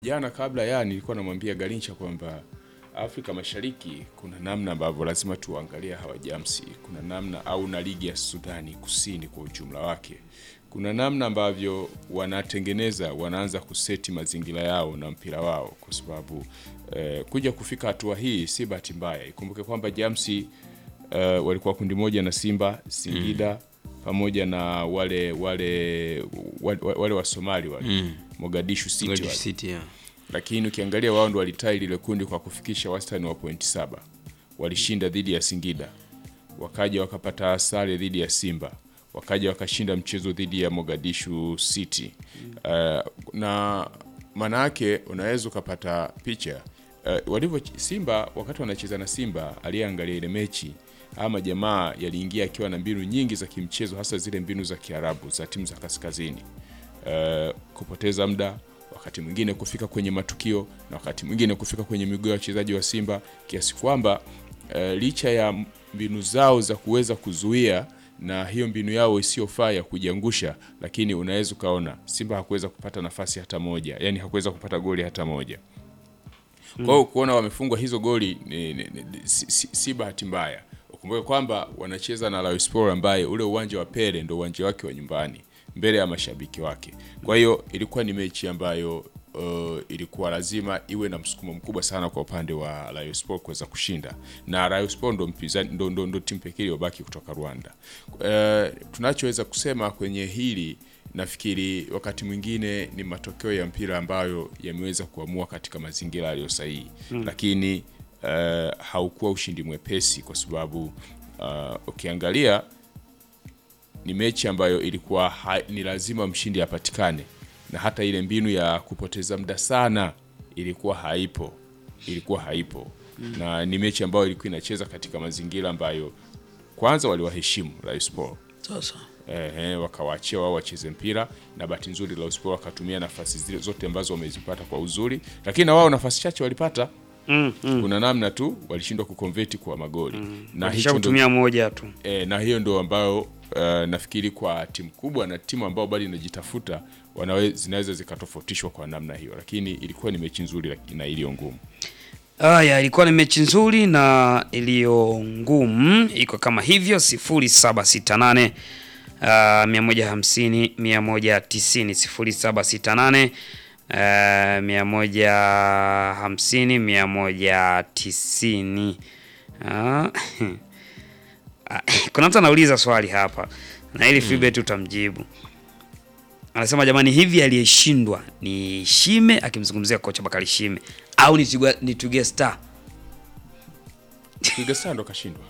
Jana kabla ya nilikuwa namwambia Garincha kwamba Afrika Mashariki kuna namna ambavyo lazima tuangalie hawa Jamsi, kuna namna au na ligi ya Sudani Kusini kwa ujumla wake, kuna namna ambavyo wanatengeneza, wanaanza kuseti mazingira yao na mpira wao, kwa sababu eh, kuja kufika hatua hii si bahati mbaya. Ikumbuke kwamba Jamsi eh, walikuwa kundi moja na Simba, Singida pamoja na wale wale wale, wale wa Somali wale Mogadishu City Mogadishu wale City, yeah. lakini ukiangalia wao ndo walitai lile kundi kwa kufikisha wastani wa pointi saba. Walishinda dhidi ya Singida, wakaja wakapata sare dhidi ya Simba, wakaja wakashinda mchezo dhidi ya Mogadishu City. Uh, na maana yake unaweza ukapata picha uh, walivyo Simba wakati wanacheza na Simba, aliyeangalia ile mechi ama jamaa yaliingia akiwa na mbinu nyingi za kimchezo, hasa zile mbinu za Kiarabu za timu za kaskazini uh, kupoteza muda wakati mwingine kufika kwenye matukio na wakati mwingine kufika kwenye miguu ya wachezaji wa Simba kiasi kwamba uh, licha ya mbinu zao za kuweza kuzuia na hiyo mbinu yao isiyofaa ya kujiangusha, lakini unaweza ukaona Simba hakuweza kupata nafasi hata moja, yani hakuweza kupata goli hata moja. Kwa hiyo kuona wamefungwa hizo goli ni, ni, ni, si, si, si bahati mbaya. Ukumbuke kwamba wanacheza na Rayon Sports ambaye ule uwanja wa Pele ndio uwanja wake wa nyumbani mbele ya mashabiki wake. Kwa hiyo ilikuwa ni mechi ambayo uh, ilikuwa lazima iwe na msukumo mkubwa sana kwa upande wa Rayon Sports kuweza kushinda, na Rayon Sports ndo mpinzani ndo, ndo, ndo timu pekee iliyobaki kutoka Rwanda. Uh, tunachoweza kusema kwenye hili nafikiri wakati mwingine ni matokeo ya mpira ambayo yameweza kuamua katika mazingira yaliyo sahihi mm. Lakini uh, haukuwa ushindi mwepesi kwa sababu uh, ukiangalia ni mechi ambayo ilikuwa ha, ni lazima mshindi apatikane, na hata ile mbinu ya kupoteza muda sana ilikuwa haipo, ilikuwa haipo mm. Na ni mechi ambayo ilikuwa inacheza katika mazingira ambayo kwanza waliwaheshimu Rayon Sports Sasa Ehe, wakawaachia wao wacheze mpira na bahati nzuri Rayon Sports wakatumia nafasi zile zote ambazo wamezipata kwa uzuri, lakini na wao nafasi chache walipata. Mm, mm. Kuna namna tu walishindwa kukonveti kwa magoli na hicho ndo, Walishakutumia moja tu. e, na hiyo ndo ambayo uh, nafikiri kwa timu kubwa na timu ambao bado inajitafuta wanawe, zinaweza zikatofautishwa kwa namna hiyo, lakini ilikuwa ni mechi nzuri laki- na iliyo ngumu. Haya, ilikuwa ni mechi nzuri na iliyo ngumu, iko kama hivyo 0768 uh, 150 190 0768 uh, 150 190. Ah, ah, kuna mtu anauliza swali hapa na ili Philbert utamjibu. Anasema jamani, hivi aliyeshindwa ni Shime, akimzungumzia kocha Bakari Shime au ni Twiga, ni Twiga Star? Twiga Stars ndo kashindwa.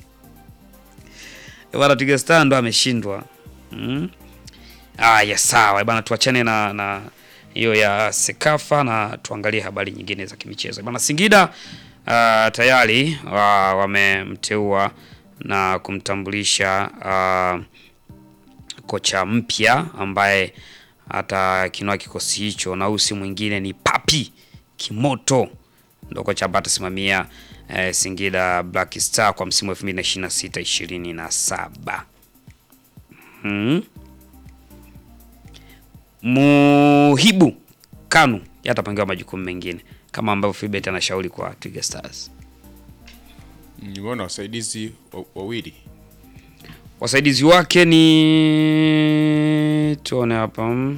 Eh, Bwana Twiga Star ndo ameshindwa. Mm. Aya, sawa bwana, tuachane na na hiyo ya Sekafa na tuangalie habari nyingine za kimichezo. Bwana Singida uh, tayari wa- wamemteua na kumtambulisha uh, kocha mpya ambaye atakinua kikosi hicho, na huyu si mwingine ni Papi Kimoto, ndo kocha ambaye atasimamia eh, Singida Black Star kwa msimu wa 2026 27. Hmm. Muhibu Kanu yeye atapangiwa majukumu mengine kama ambavyo Philbert anashauri kwa Twiga Stars. Nimeona wasaidizi wa- wawili Wasaidizi wake ni tuone hapa mm.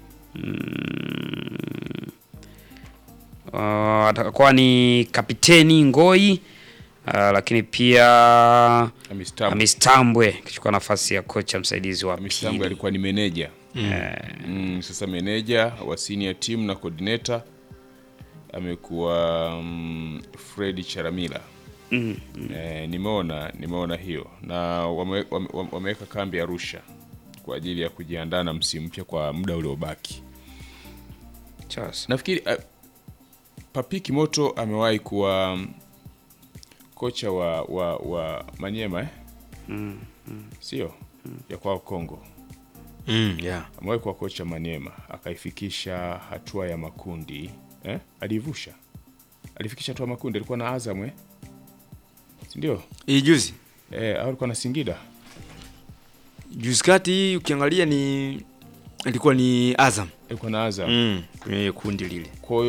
Uh, atakuwa ni kapiteni Ngoi uh, lakini pia Amistabu. Amistambwe akichukua nafasi ya kocha msaidizi wa Amistabu pili. alikuwa ni meneja mm, sasa meneja wa senior team na coordinator amekuwa mm, Fred Charamila Mm, eh, nimeona nimeona hiyo na wame- wame- wame- wameweka kambi Arusha kwa ajili ya kujiandaa na msimu mpya kwa muda uliobaki. sasa. Nafikiri uh, Papi Kimoto amewahi kuwa mm, kocha wa, wa, wa Manyema eh? sio ya kwao Kongo mm, yeah. amewahi kuwa kocha Maniema akaifikisha hatua ya makundi eh? Alivusha, alifikisha hatua ya makundi, alikuwa na Azam eh? si ndio? Hii juzi Eh, au alikuwa na Singida juzi kati hii ukiangalia ni ilikuwa ni Azam ilikuwa na Azam mm, kwenye kundi lile kwa hiyo